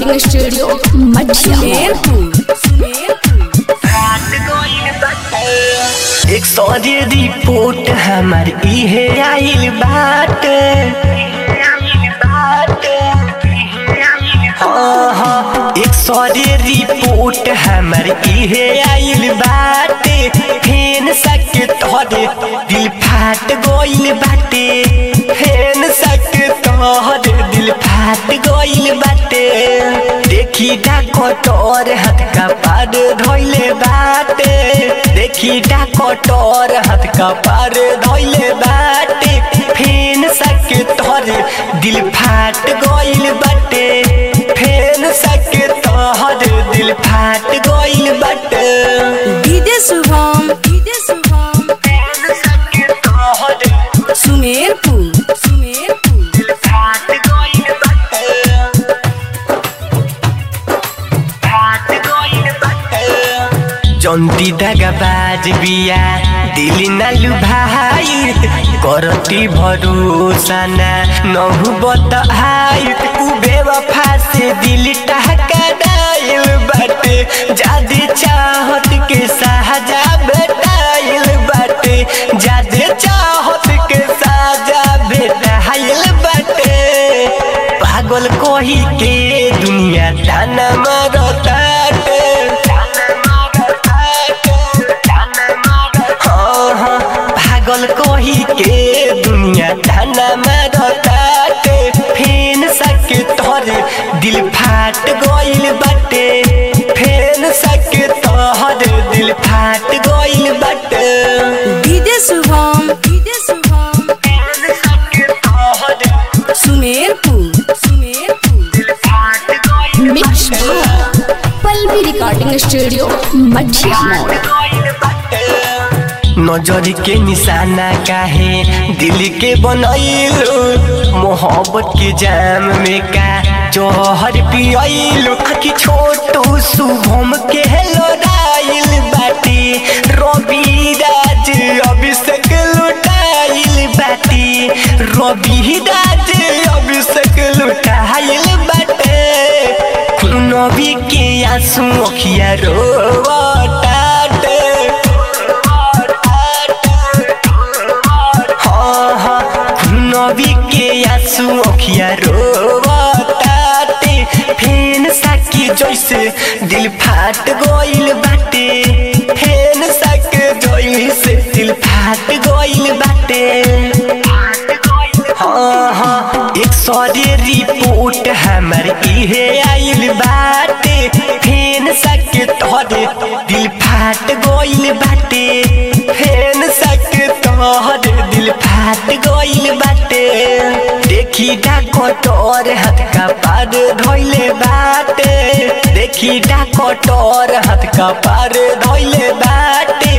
recording studio मठिया एक Saudi report हमार इहे आइल बाटे हाँ हाँ एक सौदी रिपोर्ट हमार इहे आइल बाटे फेन सके तोहरे दिल फाट गइल बाटे फेन सके तोहरे दिल फाट गइल बाटे देखी डाकोटोर हाथ का पार धोइले बाटे देखी डाकोटोर हाथ का पार धोइले बाटे फेन सके तोहरे दिल फाट गइल बाटे फेन सके तोहरे दिल फाट गइल बाटे डीजे शुभम डीजे शुभम फेन सके तोहरे सुमेरपुर सुमेरपुर दिल फाट गइल बाटे फाट गइल बाटे जंती दागा बाज बिया दिल नालु भाई करती भरोसा ना नहु बताई उ बेवफा से दिल टहका डाइल बाटे जादे चाहत के साजा बेटाइल बाटे जादे चाहत के साजा बेटाइल बाटे पागल कोही के दुनिया ताना मारताटे हाँ हाँ पागल कोही के दुनिया ताना मारताटे फेन सके तोहरे दिल फाट गइल बाटे फेन सके तोहरे दिल फाट गइल बाटे डीजे शुभम डीजे शुभम फेन सके तोहरे सुमेरपुर सुमेरपुर दिल फाट गइल मिक्स पल्लवी रिकॉर्डिंग स्टूडियो मठिया नजर के निशाना काहे दिल के बनैलू मोहब्बत के जाम में का जहर पियलू आखि छोटू शुभम के लोडाइल बाटी रवि राज अभिषेक लुटाइल बाटी रवि राज अभिषेक लुटाइल बाटे नबी के आंसू अखिया रोवताटे हाँ हाँ नबी के आंसू अखिया रोवताटे फेन साकी जैसे दिल फाट गइल बाटे फेन साक जैसे दिल फाट गइल बाटे हाँ हाँ एक सौदे रिपोर्ट हमार इहे आइल बाटे फेन सके तोहरे दिल फाट गइल बाटे फेन सके तोहरे दिल फाट गइल बाटे देखी डाकोटोर हाथ का पार धोइले बाटे देखी डाकोटोर हाथ का पार धोइले बाटे